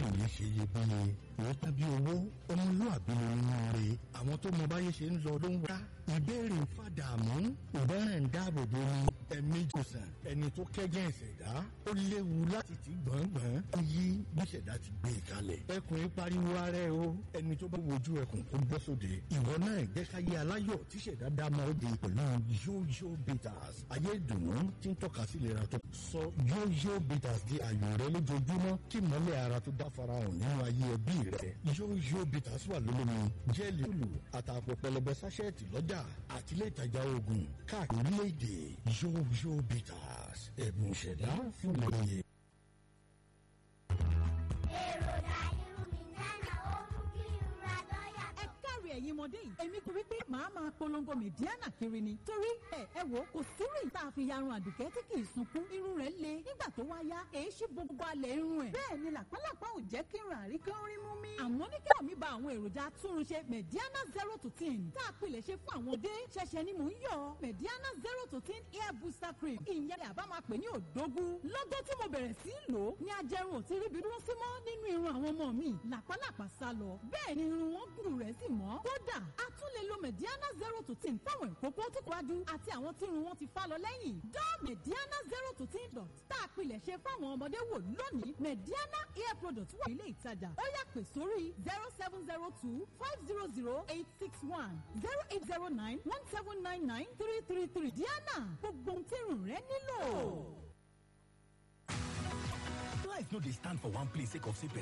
òye ṣe iyebíye òótọ́ bí owó ọmọlúàbí ló ń re àwọn tó mọ báyé ṣe ń lọ ló ń wá ìbéèrè ń fàdààmú ìbẹ́rẹ̀ ń dáàbò bo ni ẹ̀mí jòsàn ẹni tó kẹ́gẹ́ ìṣẹ̀dá ó léwu láti ti gbọ̀ngbọ̀n ó yí bí ìṣẹ̀dá ti gbé e kalẹ̀ ẹkùn yìí pariwo ara ẹ o ẹni tó bá wojú ẹkùn kó bọ́ sóde ìwọ náà jẹ́ káyé aláyọ̀ tí ìṣẹ̀dá dá mọ́ ó de pẹ̀lú yóyó bitters ayé ìdùnnú tí ń tọ́ka sí ìlera tó sọ yóyó bitters di àyò rẹ lójoojúmọ́ kí mọ́lẹ̀ ara tó dá farahàn nínú ayé ẹbí rẹ yóyó bitters wà lólómi jẹ́ẹ̀lì olù àtàpọ̀ pẹlẹbẹ sáṣẹ́ẹ̀tì lọ́jà àti ilé ìtajà oògùn káàkiri orílẹ̀-èdè yóyó bitters ẹ̀bùn ìṣẹ̀dá fún ìlòyè. èròjà irun mi nánà ó mú kí irun ra lọ́yà ẹ káre ẹ̀yin ọmọdé yìí èmi kò rí pé màá máa polongo mẹ̀díánà kiri ni torí ẹ ẹ wò kò sírú ìta àfi yarun àdùkẹ́ tí kì í sunkún irun rẹ̀ le nígbà tó wá yá èyí ṣí gbogbo alẹ̀ irun ẹ̀ bẹ́ẹ̀ ni làpálàpá ò jẹ́ kí irun àrí kan rí mú mi. àmọ́ ní kí omi ba àwọn èròjà atúnrunṣe mẹ̀díánà zero to ten tá a pilẹ̀ ṣe fún àwọn ọdẹ ṣẹ̀ṣẹ̀ ni mò ń yọ mẹ̀díánà zero to ten hair booster cream ìyẹn àbá máa pè ní òdógún lọ́gọ́ tí mo bẹ̀rẹ̀ sí í lò ó ní ajẹrun ò ti ríbi dúró sí mọ́ nínú irun àwọn ọmọ mi làpálàpá sá lọ bẹ́ẹ̀ ni irun wọn gùn rẹ̀ sì mọ́ kódà a tún lè lo mediana zero to ten fáwọn ìkókó tó kọjú àti àwọn tí irun wọn ti fá lọ lẹ́yìn dán mediana zero to ten dot tá a pilẹ̀ ṣe fáwọn ọmọdé wò lónìí mediana hair product wà nílé ìtajà ó yá pè sórí zero seven zero two five zero zero eight six one zero eight zero nine one seven nine nine three three three diana gbogbo ohun tí irun rẹ nílò. Life no dey stand for one place sake of say